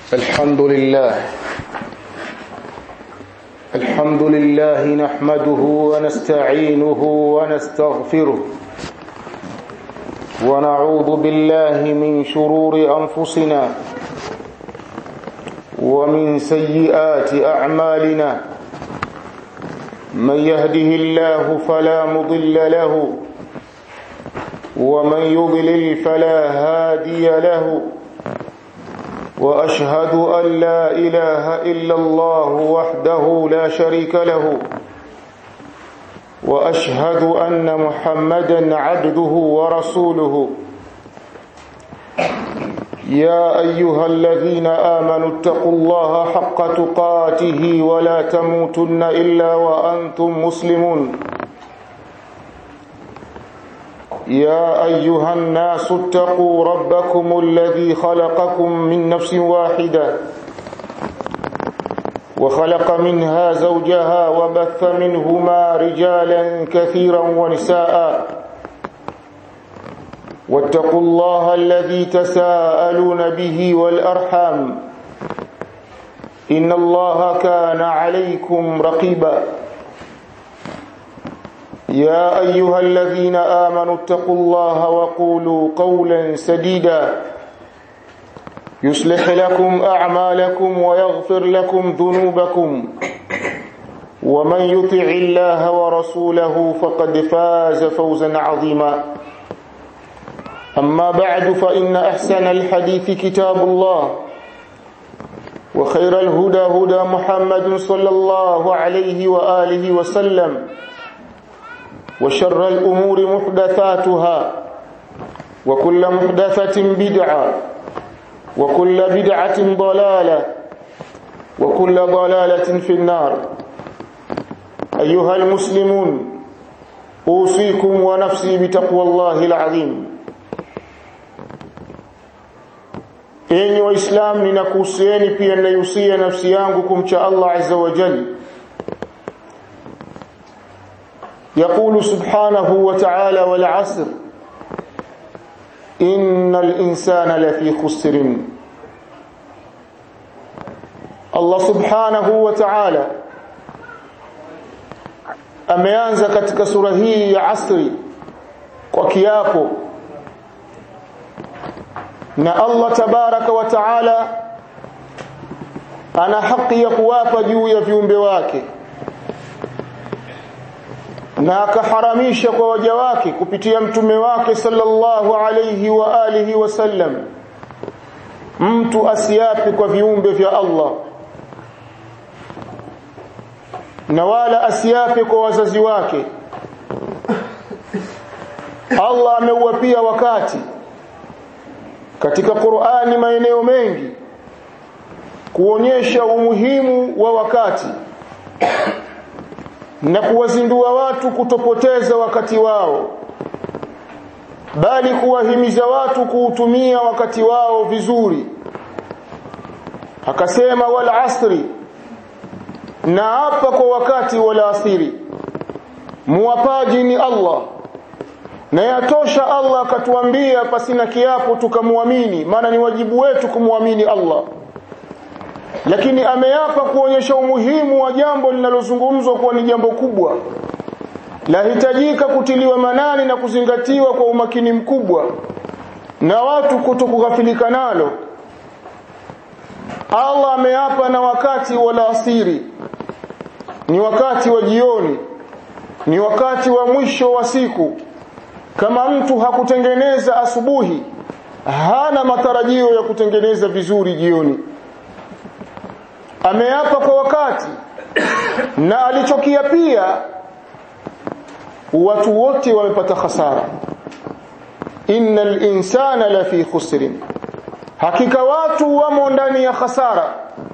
الحمد لله الحمد لله نحمده ونستعينه ونستغفره ونعوذ بالله من شرور أنفسنا ومن سيئات أعمالنا من يهده الله فلا مضل له ومن يضلل فلا هادي له واشهد ان لا اله الا الله وحده لا شريك له واشهد ان محمدا عبده ورسوله يا ايها الذين امنوا اتقوا الله حق تقاته ولا تموتن الا وانتم مسلمون يا ايها الناس اتقوا ربكم الذي خلقكم من نفس واحده وخلق منها زوجها وبث منهما رجالا كثيرا ونساء واتقوا الله الذي تساءلون به والارحام ان الله كان عليكم رقيبا يا ايها الذين امنوا اتقوا الله وقولوا قولا سديدا يصلح لكم اعمالكم ويغفر لكم ذنوبكم ومن يطع الله ورسوله فقد فاز فوزا عظيما اما بعد فان احسن الحديث كتاب الله وخير الهدى هدى محمد صلى الله عليه واله وسلم وشر الأمور محدثاتها وكل محدثة بدعة وكل بدعة ضلالة وكل ضلالة في النار أيها المسلمون أوصيكم ونفسي بتقوى الله العظيم enyi waislamu ninakuhusieni pia ninaihusia nafsi yangu kumcha allah azza wa jalla يقول سبحانه وتعالى والعصر إن الإنسان لفي خسر الله سبحانه وتعالى ameanza katika sura hii ya asri kwa kiapo na Allah tabaraka wa taala ana haki ya kuwapa juu ya viumbe wake na akaharamisha kwa waja wake kupitia mtume wake sallallahu alayhi wa alihi wasallam mtu asiapi kwa viumbe vya Allah na wala asiape kwa wazazi wake Allah ameuapia wakati katika Qur'ani maeneo mengi kuonyesha umuhimu wa wakati na kuwazindua watu kutopoteza wakati wao bali kuwahimiza watu kuutumia wakati wao vizuri akasema wal asri na hapa kwa wakati wal asiri muwapaji ni Allah na yatosha Allah akatuambia pasina kiapo tukamwamini maana ni wajibu wetu kumwamini Allah lakini ameapa kuonyesha umuhimu wa jambo linalozungumzwa kuwa ni jambo kubwa lahitajika kutiliwa manani na kuzingatiwa kwa umakini mkubwa na watu kutokughafilika nalo Allah ameapa na wakati wala asiri ni wakati wa jioni ni wakati wa mwisho wa siku kama mtu hakutengeneza asubuhi hana matarajio ya kutengeneza vizuri jioni ameapa kwa wakati na alichokia pia watu wote wamepata hasara innal insana lafi khusrin hakika watu wamo ndani ya hasara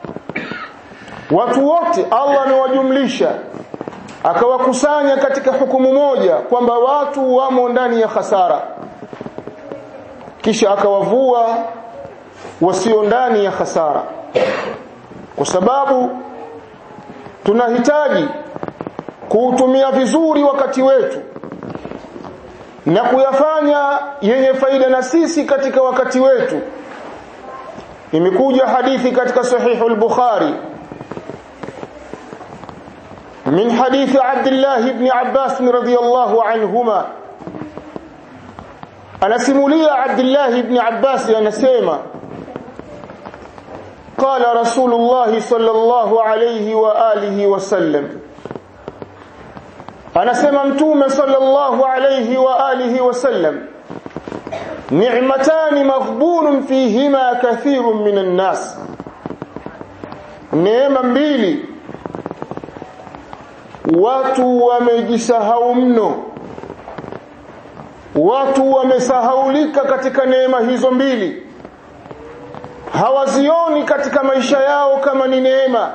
watu wote Allah amewajumlisha akawakusanya katika hukumu moja kwamba watu wamo ndani ya hasara kisha akawavua wasio ndani ya hasara kwa sababu tunahitaji kuutumia vizuri wakati wetu na kuyafanya yenye faida na sisi katika wakati wetu imekuja hadithi katika sahihu al-Bukhari من حديث عبد الله بن عباس رضي الله عنهما أنا سمولي عبد الله بن عباس أنا سيما قال رسول الله صلى الله عليه وآله وسلم أنا سممتوم صلى الله عليه وآله وسلم نعمتان مغبون فيهما كثير من الناس نعمة mbili watu wamejisahau mno watu wamesahaulika katika neema hizo mbili hawazioni katika maisha yao kama ni neema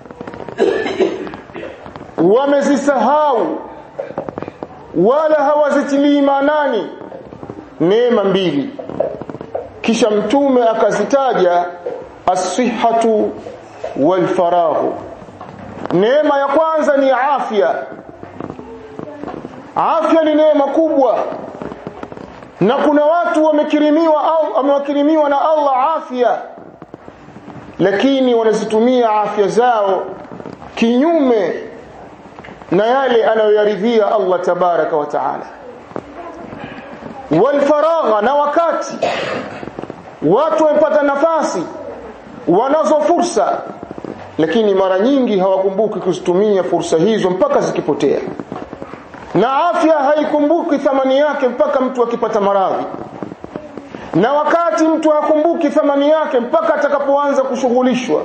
wamezisahau wala hawazitilii maanani neema mbili kisha mtume akazitaja as-sihhatu wal faraghu neema ya kwanza ni afya afya ni neema kubwa na kuna watu wamekirimiwa au wamewakirimiwa na Allah afya lakini wanazitumia afya zao kinyume na yale anayoyaridhia Allah tabaraka wa taala walfaragha na wakati watu wamepata nafasi wanazo fursa lakini mara nyingi hawakumbuki kuzitumia fursa hizo mpaka zikipotea na afya haikumbuki thamani yake mpaka mtu akipata maradhi na wakati mtu hakumbuki thamani yake mpaka atakapoanza kushughulishwa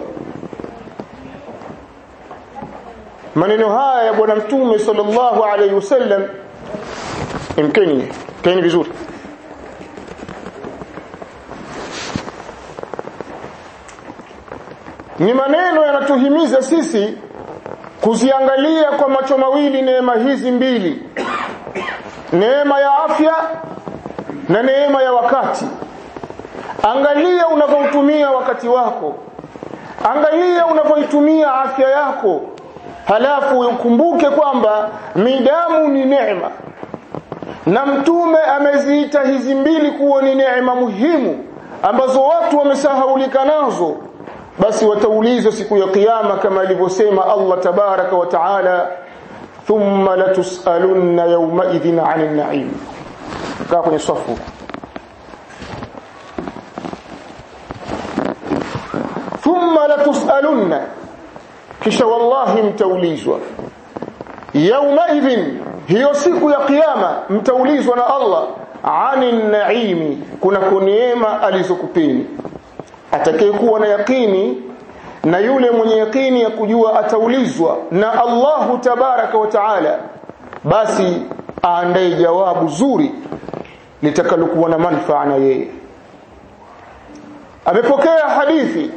maneno haya ya bwana mtume sallallahu alaihi wasallam imkeni keni vizuri ni maneno yanatuhimiza sisi kuziangalia kwa macho mawili neema hizi mbili neema ya afya na neema ya wakati angalia unavyotumia wakati wako angalia unavyoitumia afya yako halafu ukumbuke kwamba midamu ni neema na mtume ameziita hizi mbili kuwa ni neema muhimu ambazo watu wamesahaulika nazo basi wataulizwa siku ya kiyama kama alivyosema Allah tabaraka wa taala thumma latusalunna yawma idhin 'anil na'im kaa kwenye safu thumma latusalunna kisha wallahi mtaulizwa yawma idhin hiyo siku ya kiyama mtaulizwa na Allah 'anil na'imi kuna neema alizokupeni atakayekuwa na yakini na yule mwenye yakini ya kujua ataulizwa na Allahu tabaraka wa taala basi aandae jawabu zuri litakalokuwa na manufaa na yeye amepokea hadithi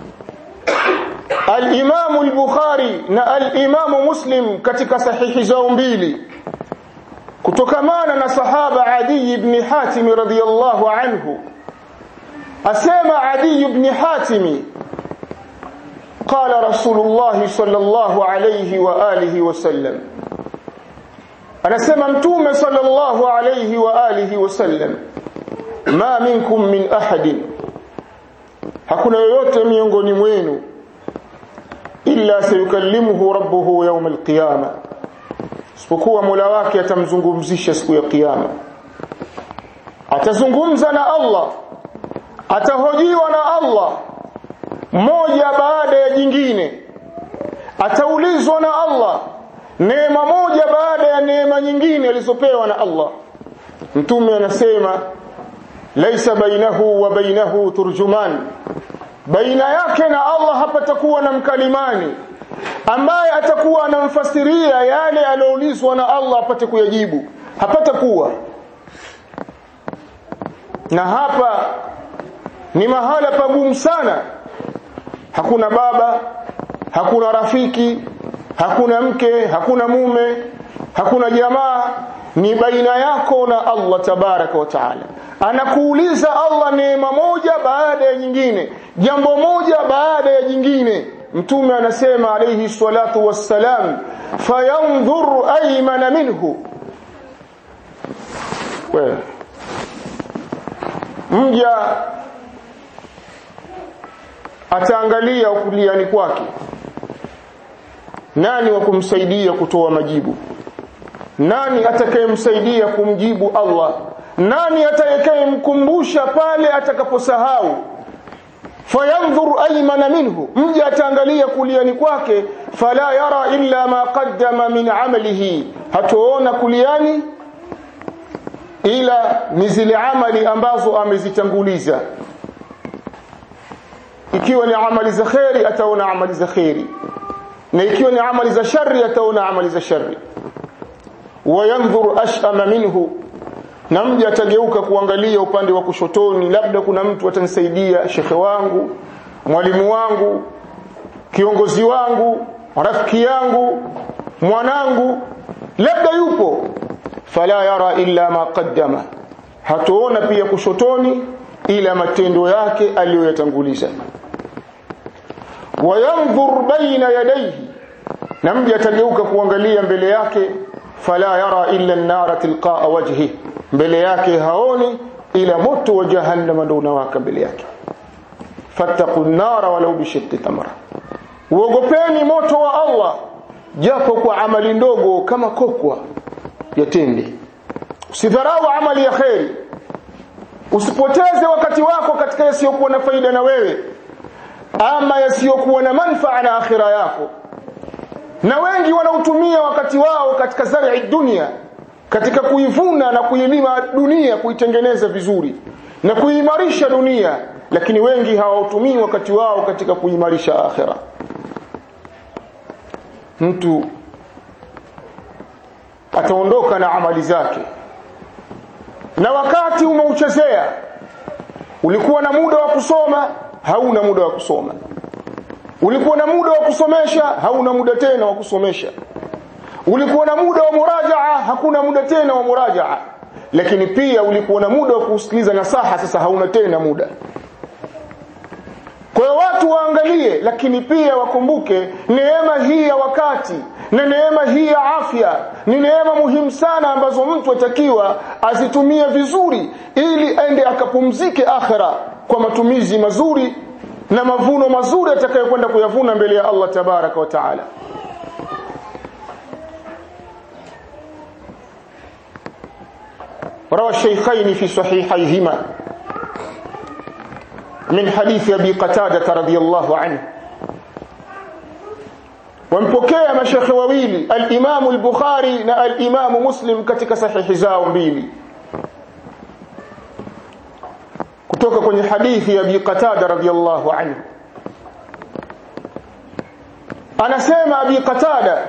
al-Imam al-Bukhari na al-Imam Muslim katika sahihi zao mbili kutokamana na sahaba Adi ibn Hatim radhiyallahu anhu أسمى عدي بن حاتم قال رسول الله صلى الله عليه وآله وسلم أنا سمى متوم صلى الله عليه وآله وسلم ما منكم من أحد hakuna yoyote miongoni mwenu illa sayukallimuhu rabbuhu yawm alqiyama isipokuwa Mola wake atamzungumzisha siku ya kiyama atazungumza na Allah atahojiwa na Allah moja baada ya jingine ataulizwa na Allah neema moja baada ya neema nyingine alizopewa na Allah mtume anasema laisa bainahu wa bainahu turjuman baina yake na Allah hapatakuwa na mkalimani ambaye atakuwa anamfasiria yale aliyoulizwa na Allah apate kuyajibu hapatakuwa na hapa ni mahala pagumu sana hakuna baba hakuna rafiki hakuna mke hakuna mume hakuna jamaa ni baina yako na Allah tabaraka wa taala anakuuliza Allah neema moja baada ya nyingine jambo moja baada ya jingine mtume anasema alayhi salatu wassalam fayanzur aymana minhu wewe mja ataangalia kuliani kwake nani wa kumsaidia kutoa majibu nani atakayemsaidia kumjibu Allah nani atakayemkumbusha pale atakaposahau fayanzur aymana minhu mja ataangalia kuliani kwake fala yara illa ma qaddama min amalihi hatoona kuliani ila ni zile amali ambazo amezitanguliza ikiwa ni amali za khairi ataona amali za khairi na ikiwa ni amali za shari ataona amali za shari wayanzur ashama minhu na mja atageuka kuangalia upande wa kushotoni labda kuna mtu atanisaidia shekhe wangu mwalimu wangu kiongozi wangu rafiki yangu mwanangu labda yupo fala yara illa ma qaddama hatuona pia kushotoni ila matendo yake aliyoyatanguliza wayanzur baina yadayhi na mja atageuka kuangalia mbele yake fala yara illa an-nara tilqaa wajhi mbele yake haoni ila moto wa jahannam ndio unawaka mbele yake fattaqun nara walau bishiqqi tamra uogopeni moto wa Allah japo kwa amali ndogo kama kokwa ya tende usidharau amali ya kheri usipoteze wakati wako katika yasiyokuwa na faida na wewe ama yasiyokuwa na manfaa na akhira yako na wengi wanautumia wakati wao katika zari dunia katika kuivuna na kuilima dunia kuitengeneza vizuri na kuimarisha dunia lakini wengi hawautumii wakati wao katika kuimarisha akhira mtu ataondoka na amali zake na wakati umeuchezea ulikuwa na muda wa kusoma hauna muda wa kusoma ulikuwa na muda wa kusomesha hauna muda tena wa kusomesha ulikuwa na muda wa murajaa hakuna muda tena wa murajaa lakini pia ulikuwa na muda wa kusikiliza nasaha sasa hauna tena muda kwa hiyo watu waangalie lakini pia wakumbuke neema hii ya wakati na neema hii ya afya ni neema muhimu sana ambazo mtu atakiwa azitumie vizuri ili aende akapumzike akhira kwa matumizi mazuri na mavuno mazuri atakayokwenda kuyavuna mbele ya Allah tabaraka wa taala روى الشيخين في صحيحيهما من حديث أبي قتادة رضي الله عنه wampokea mashekhe wawili al-Imam al-Bukhari na al-Imam Muslim katika sahihi zao mbili kutoka kwenye hadithi ya Abi Qatada radhiyallahu anhu anasema Abi Qatada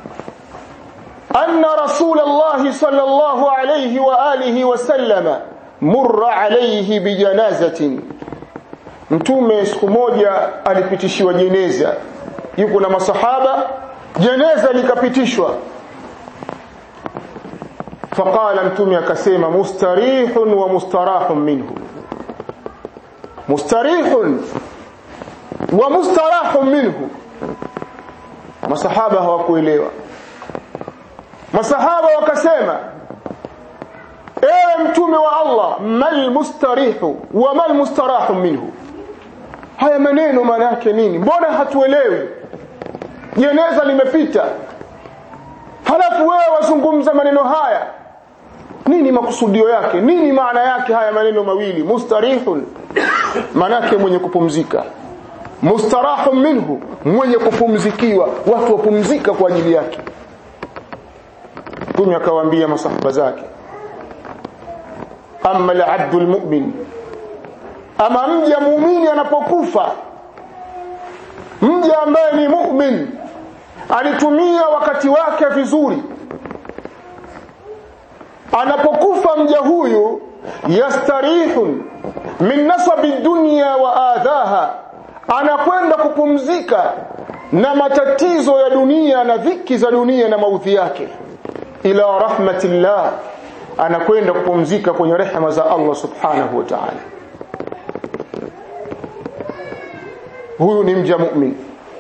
anna Rasulullah sallallahu alayhi wa alihi wa sallama murra alayhi bijanazatin mtume siku moja alipitishiwa jeneza yuko na masahaba jeneza likapitishwa faqala mtume akasema mustarihun wa mustarahun minhu mustarihun wa mustarahun minhu masahaba hawakuelewa masahaba wakasema ewe mtume wa Allah mal mustarihu wa mal mustarahu minhu haya maneno maana yake nini mbona hatuelewi jeneza limepita halafu wewe wazungumza maneno haya nini makusudio yake nini maana yake haya maneno mawili mustarihun maana yake mwenye kupumzika mustarahun minhu mwenye kupumzikiwa watu wapumzika kwa ajili yake mtume akawaambia masahaba zake amma al-abdu al-mu'min ama mja muumini anapokufa mja ambaye ni mu'min alitumia wakati wake vizuri anapokufa mja huyu yastarihun min nasabi dunya wa adhaha anakwenda kupumzika na matatizo ya dunia na dhiki za dunia na maudhi yake ila rahmatillah anakwenda kupumzika kwenye rehema za Allah subhanahu wa ta'ala huyu ni mja mu'min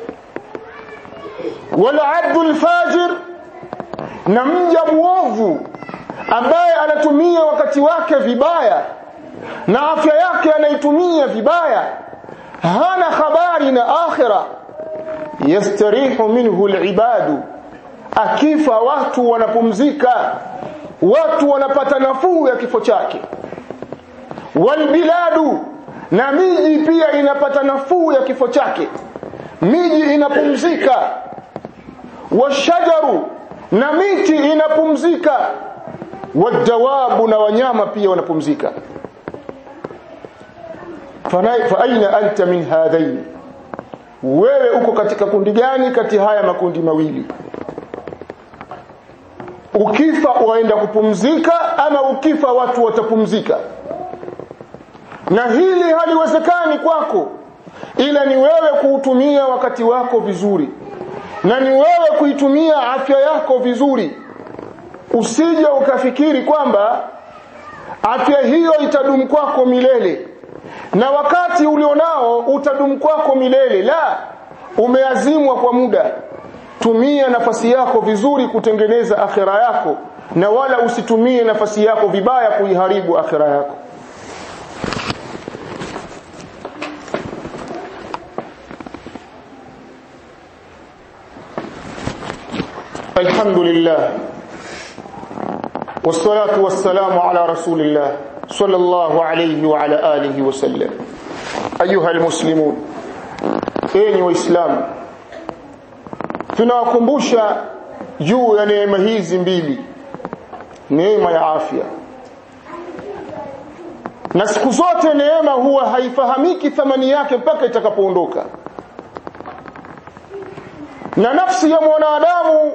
wala abdul fajir na mja muovu ambaye anatumia wakati wake vibaya na afya yake anaitumia vibaya hana habari na akhira yastarihu minhu alibadu akifa watu wanapumzika watu wanapata nafuu ya kifo chake walbiladu na miji pia inapata nafuu ya kifo chake miji inapumzika washajaru na miti inapumzika wadawabu na wanyama pia wanapumzika fa aina anta min hadhain wewe uko katika kundi gani kati haya makundi mawili ukifa waenda kupumzika ama ukifa watu watapumzika na hili haliwezekani kwako ila ni wewe kuutumia wakati wako vizuri na ni wewe kuitumia afya yako vizuri usije ukafikiri kwamba afya hiyo itadumu kwako milele na wakati ulionao utadumu kwako milele la umeazimwa kwa muda tumia nafasi yako vizuri kutengeneza akhira yako na wala usitumie nafasi yako vibaya kuiharibu akhira yako الحمد لله والصلاة والسلام على رسول الله صلى الله عليه وعلى آله وسلم أيها المسلمون أين وإسلام tunawakumbusha juu ya neema hizi mbili neema ya afya na siku zote neema huwa haifahamiki thamani yake mpaka itakapoondoka na nafsi ya mwanadamu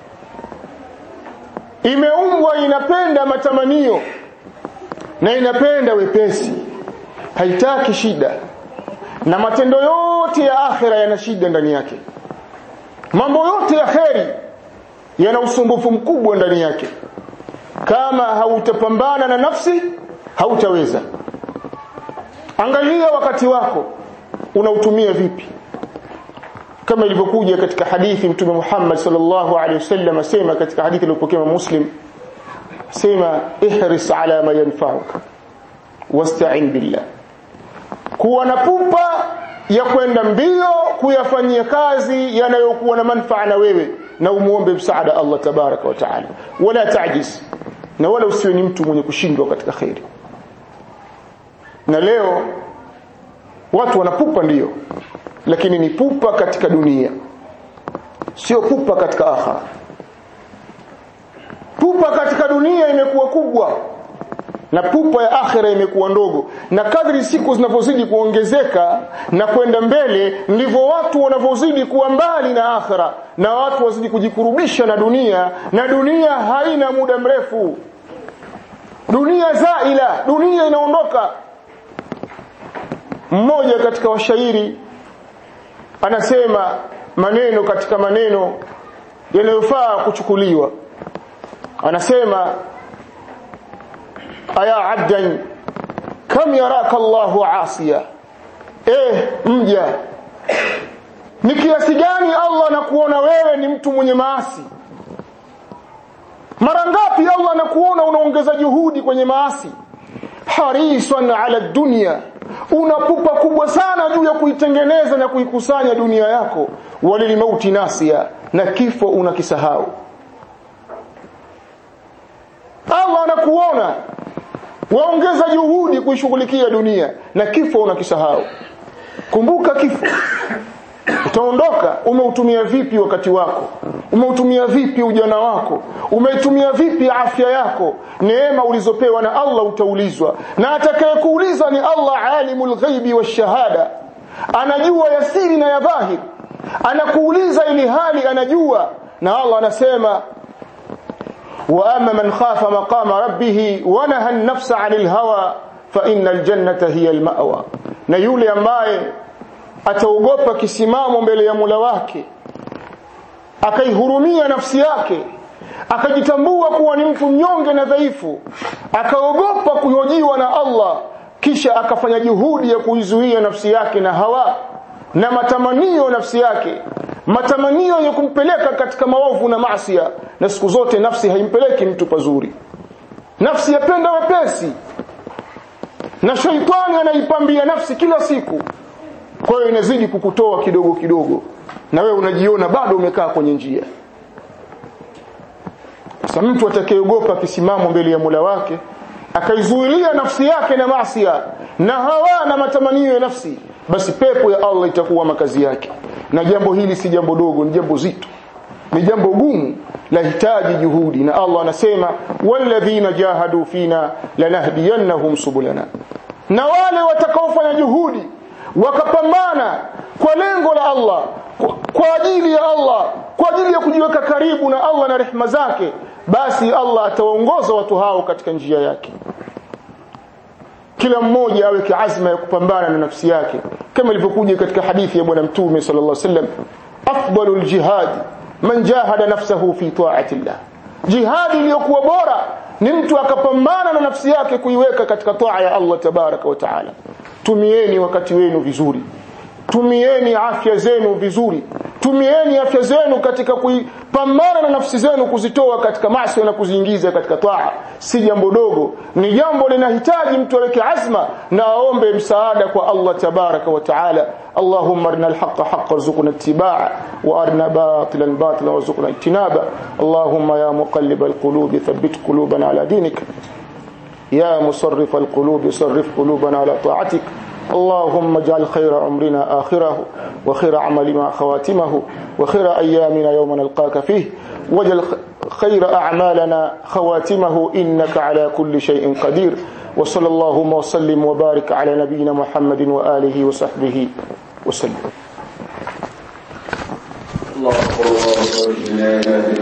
imeumbwa inapenda matamanio na inapenda wepesi haitaki shida na matendo yote ya akhira yana shida ndani yake mambo yote ya kheri yana usumbufu mkubwa ndani yake kama hautapambana na nafsi hautaweza angalia wakati wako unautumia vipi kama ilivyokuja katika hadithi mtume Muhammad sallallahu alaihi wasallam asema katika hadithi iliyopokea Muslim sema ihris ala ma yanfa'uka wasta'in billah kuwa na pupa ya kwenda mbio kuyafanyia kazi yanayokuwa na manufaa na wewe na umuombe msaada Allah tabaraka wa taala wala tajiz na wala usiwe ni mtu mwenye kushindwa katika khairi na leo watu wanapupa ndiyo lakini ni pupa katika dunia sio pupa katika akhira pupa katika dunia imekuwa kubwa na pupa ya akhira imekuwa ndogo na kadri siku zinavyozidi kuongezeka na kwenda mbele ndivyo watu wanavyozidi kuwa mbali na akhira na watu wazidi kujikurubisha na dunia na dunia haina muda mrefu dunia zaila dunia inaondoka mmoja katika washairi anasema maneno katika maneno yanayofaa kuchukuliwa anasema aya abdan kam yaraka Allahu asiya eh mja ni kiasi gani Allah anakuona wewe ni mtu mwenye maasi mara ngapi Allah anakuona unaongeza juhudi kwenye maasi harisan ala dunya unapupa kubwa sana juu ya kuitengeneza na kuikusanya dunia yako walilmauti nasia na kifo unakisahau Allah anakuona waongeza juhudi kuishughulikia dunia na kifo unakisahau kumbuka kifo utaondoka umeutumia vipi wakati wako umeutumia vipi ujana wako umeitumia vipi afya yako neema ulizopewa na Allah utaulizwa na atakayekuuliza ni Allah alimul ghaibi washahada anajua yasiri na ya dhahir anakuuliza ili hali anajua na Allah anasema واما من خاف مقام ربه ونهى النفس عن الهوى فان الجنه هي المأوى na yule ambaye ataogopa kisimamo mbele ya Mola wake akaihurumia nafsi yake akajitambua kuwa ni mtu mnyonge na dhaifu akaogopa kuhojiwa na Allah kisha akafanya juhudi ya kuizuia nafsi yake na hawa na matamanio nafsi yake matamanio ya kumpeleka katika maovu na maasiya na siku zote nafsi haimpeleki mtu pazuri nafsi yapenda wepesi na shaitani anaipambia nafsi kila siku kwa hiyo inazidi kukutoa kidogo kidogo na wewe unajiona bado umekaa kwenye njia sasa mtu atakayeogopa kisimamo mbele ya Mola wake akaizuilia nafsi yake na maasiya na hawa na matamanio ya nafsi basi pepo ya Allah itakuwa makazi yake na jambo hili si jambo dogo ni jambo zito ni jambo gumu lahitaji juhudi na Allah anasema walladhina jahadu fina lanahdiyannahum subulana na wale watakaofanya juhudi wakapambana kwa lengo la Allah kwa, kwa ajili ya Allah kwa ajili ya kujiweka karibu na Allah na rehema zake basi Allah atawaongoza watu hao katika njia yake kila mmoja aweke azma ya kupambana na nafsi yake kama ilivyokuja katika hadithi ya bwana mtume sallallahu alaihi wasallam afdalul jihad man jahada nafsahu fi ta'ati Allah jihadi iliyokuwa bora ni mtu akapambana na nafsi yake kuiweka katika taa ya Allah tabaraka wa taala tumieni wakati wenu vizuri tumieni afya zenu vizuri tumieni afya zenu katika kupambana na nafsi zenu kuzitoa katika maasi na kuziingiza katika taa si jambo dogo ni jambo linahitaji mtu aweke azma na aombe msaada kwa Allah tabaraka wa taala اللهم ارنا الحق حقا وارزقنا اتباعه وارنا باطلا باطلا وارزقنا اجتنابه اللهم يا مقلب القلوب ثبت قلوبنا على دينك يا مصرف القلوب صرف قلوبنا على طاعتك اللهم اجعل خير عمرنا آخره وخير عملنا خواتمه وخير أيامنا يوم نلقاك فيه واجعل خير أعمالنا خواتمه إنك على كل شيء قدير وصلى اللهم وسلم وبارك على نبينا محمد وآله وصحبه وسلم الله أكبر الله أكبر